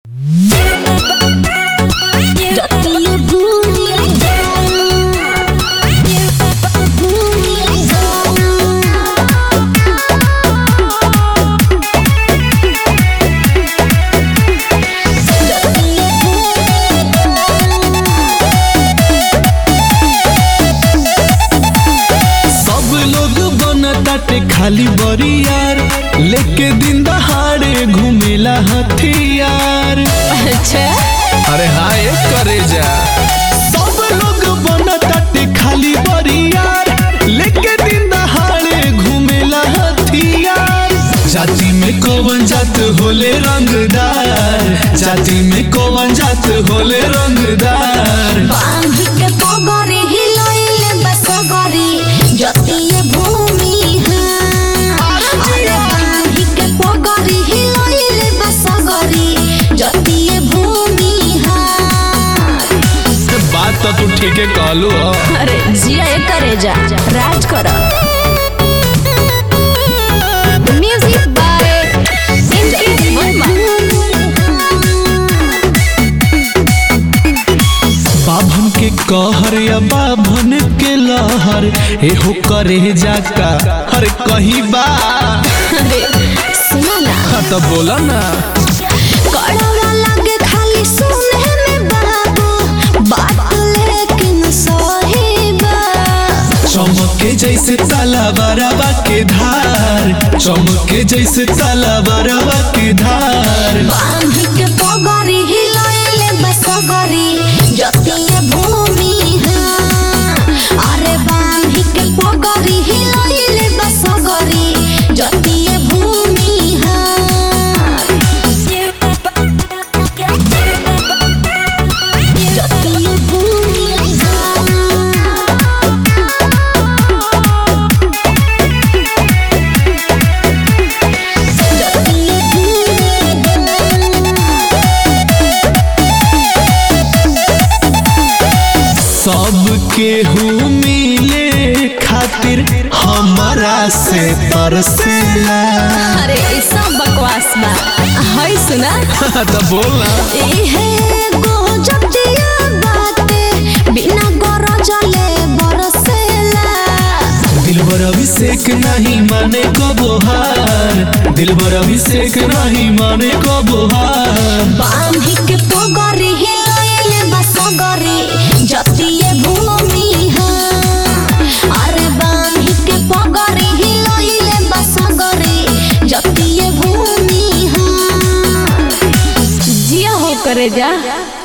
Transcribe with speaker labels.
Speaker 1: खाली बरियार लेके दिन दहाड़े घूमेला हथियार
Speaker 2: अच्छा
Speaker 1: अरे हाय करे जा सब लोग बनताटे खाली बरियार लेके दिन दहाड़े घूमेला हथियार जाति में कौन जात होले रंगदार जाति में कौन जात होले रंगदार
Speaker 2: बांध के पगड़ी हिलइले बसगरी जतिये भूमि हाँ अरे बांध के पगड़ी हिलइले बसगरी जतिये भूमि हाँ
Speaker 1: बात तो तू ठीके कहलू हो
Speaker 2: अरे जिया ये करे जा राज कर म्यूजिक बाय इनकी वर्मा
Speaker 1: बाभन के कहर या बाभन के लहर एहो करे जाका हर कहीं बा
Speaker 2: अरे सुना ना
Speaker 1: हाँ तो बोला ना
Speaker 2: कड़वा लागे खाली सुने में बाबू बात लेकिन सही बा
Speaker 1: चमके जैसे ताला बराबा के धार चमके जैसे ताला बराबा के धार
Speaker 2: बांध के पगड़ी हिलइले बसगरी जतिये भूमि हाँ अरे बांध के पगड़ी हिलइले बसगरी जतिये भूमि हाँ जतिये भूमि हाँ जतिये भूमि
Speaker 1: सबके हु मिले खातिर हमारा से तरसेला
Speaker 2: अरे ऐसा बकवास बा है सुना
Speaker 1: तो बोलना
Speaker 2: इहे गजब दिया बाते बिना गरजले बरसेला
Speaker 1: दिलबर अभिषेक नहीं माने को बोहार दिलबर अभिषेक नहीं माने को बोहार
Speaker 2: बांधी के पगरी हिलइले बसगरी जतिये भूमि हाँ अरे बांधी के पगरी हिलइले बसगरी जतिये भूमि हाँ जिया हो करे जा